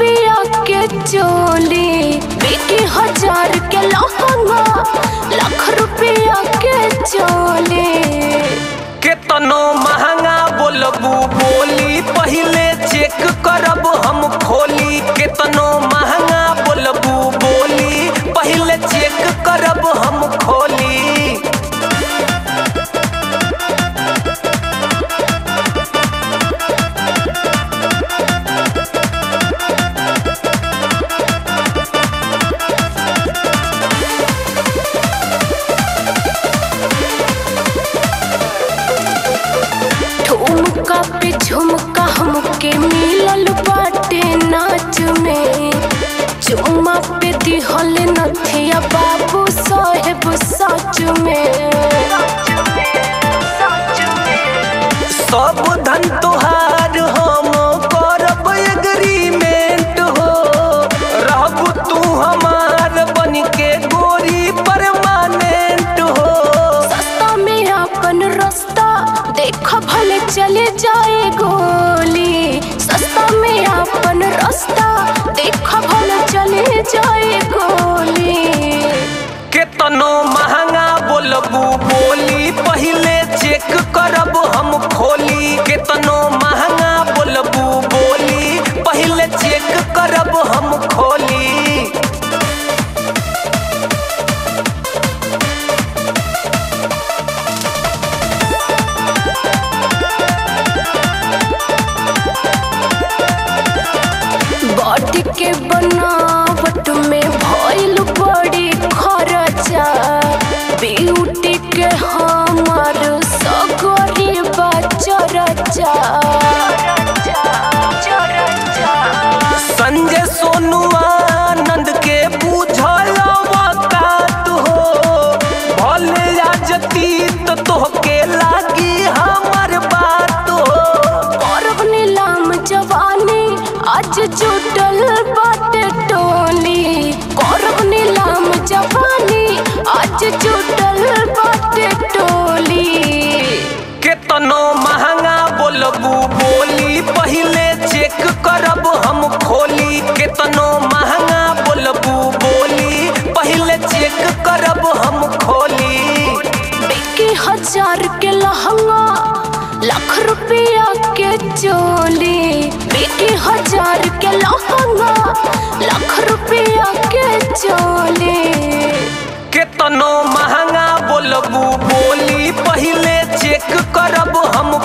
रुपया के चोली बिकी हजार के लहंगा लाख रुपया के चोली केतनो महंगा बोलबू बोली पहिले चेक करब हम खोली केतनो महंगा बोलबू बोली पहिले चेक करब हम खोली ठुमका पे झुमका हमके मिलल बाटे नाच में चुम्मा पे दिहल नथिया बाबू साहेब सच में सब धन तोहार हम करब एग्रीमेंट हो रहबू तू हमार बन के गोरी परमानेंट हो सस्ता में अपन रास्ता देख भले चले जाए गोली सस्ता में अपन रास्ता देख भले चले जाए गोली केतनो महंगा बोलबू बोली पहिले चेक करब हम खोली केतनो महंगा बोलबू बोली पहिले चेक करब हम खोली बॉडी के बनावट में भइल बड़ी खर्चा ब्यूटी के हमार सगरी बचरचा संजय सोनू आनंद के बूझल वकात हो भले राजतीत तोहके लागी हमर बात हो करब नीलाम जवानी आज जुटल बाटे टोली करब नीलाम जवानी आज जुटल बाटे टोली केतनो महंगा बोलबू बोली पहिले चेक करब हम खोली केतनो महंगा बोलबू बोली पहिले चेक करब हम खोली बिकी हजार के लहंगा लाख रुपया के चोली बिकी हजार के लहंगा लाख रुपया के चोली केतनो महंगा बोलबू बोली पहिले चेक करब हम